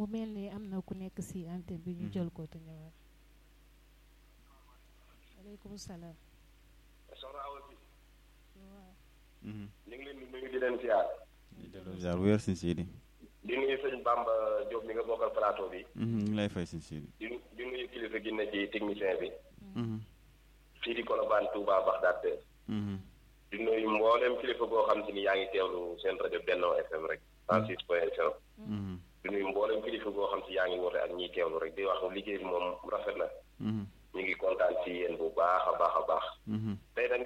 mu mel ni am na ku nekk si antenne bi ñu jël ko te ñëwaat aleykum salaam soxna Awa bi waaw ñu ngi leen di nuyu di leen ziar di delloo ziar wéer sëñ Sidi di nuyu sëñ Bamba Diop mi nga bokkal plateau bi ñu ngi lay fay sëñ Sidi di di nuyu kilifa gi ne ci technicien bi fii di Colobane Touba Bagdad di nuyu mboolem kilifa goo xam te ni yaa ngi teewlu seen rajo Benno FM rek 106 point 0 di nuyu mboolem kilifa goo xam si yaa ngi woote ak ñiy teewlu rek di wax liggéey bi moom rafet na ñu ngi kontaan ci yéen bu baax a baax a baax